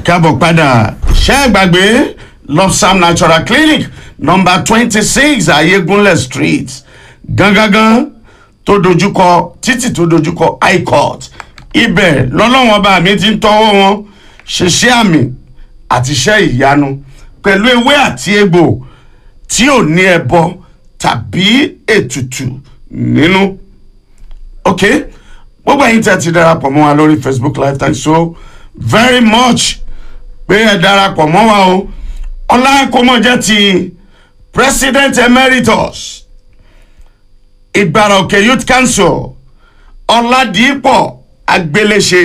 káàbọ̀ padà ṣé ẹ gbàgbé lopsam natural clinic number twenty six ayégunlẹ̀ street gangangan tó dojúkọ títì tó dojúkọ high court ibẹ̀ lọ́lọ́wọ́n bá mi ti ń tọ́wọ́ wọn ṣiṣẹ́ àmì àti iṣẹ́ ìyanu pẹ̀lú ewé àti egbò tí ò ní ẹbọ tàbí ètùtù nínú. ok gbogbo ẹ̀yin tí a ti darapọ̀ mọ́ wa lórí facebook live thanks so very much pé ẹ darapọ̀ mọ́ wa o ọlákọ́mọjẹ́ ti president emeritus ìgbàrà òkè youth council ọ̀làdìpọ̀ agbéléṣe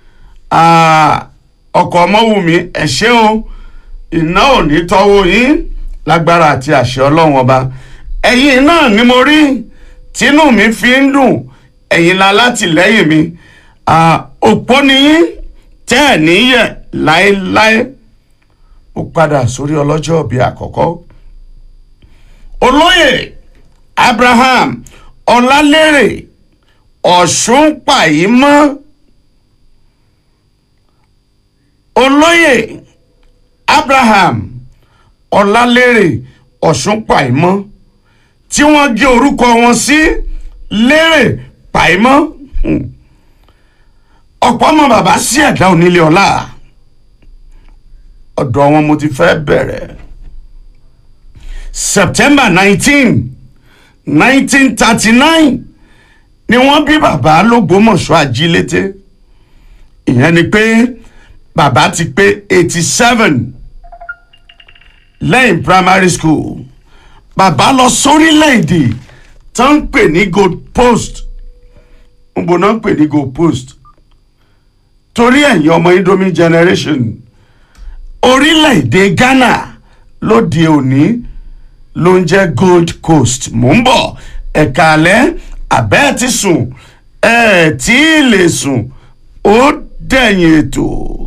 ọkọ̀ ọmọwùmí ẹ ṣé o iná ò ní tọ́wọ́ yín lágbára àti àṣẹ ọlọ́run ọba ẹ̀yin náà ni mo rí tínú mi fi ń dùn ẹ̀yin la látìlẹ́yìn mi òpó ni yín tẹ́ ẹ̀ níyẹ̀ láéláé ó padà sórí ọlọ́jọ́ bíi àkọ́kọ́ olóyè abraham ọlálérè ọ̀ṣun pàyímọ́ olóyè abraham ọlálérè ọ̀ṣun pàìmọ́ tí wọ́n gé orúkọ wọn sí lérè pàìmọ́ ọ̀pọ̀ ọmọ bàbá sí ẹ̀dá onílé ọlá ọ̀dọ̀ wọn mo ti fẹ́ bẹ̀rẹ̀ september nineteen nineteen thirty nine ni wọ́n bí bàbá lógbómọ̀ṣọ́ ajílété ìyẹn ni pé bàbá ti pé eighty seven lẹ́yìn primary school bàbá lọ sórílẹ̀-èdè tó ń pè ní gold post ń bò náà ń pè ní gold post torí ẹ̀yin ọmọ indomie generation orílẹ̀-èdè ghana lóde òní ló ń jẹ́ gold coast mò ń bọ̀ ẹ̀ka alẹ́ àbẹ́ẹ̀ ti sùn ẹ̀ tí ì lè sùn ó dẹ̀yìn ètò.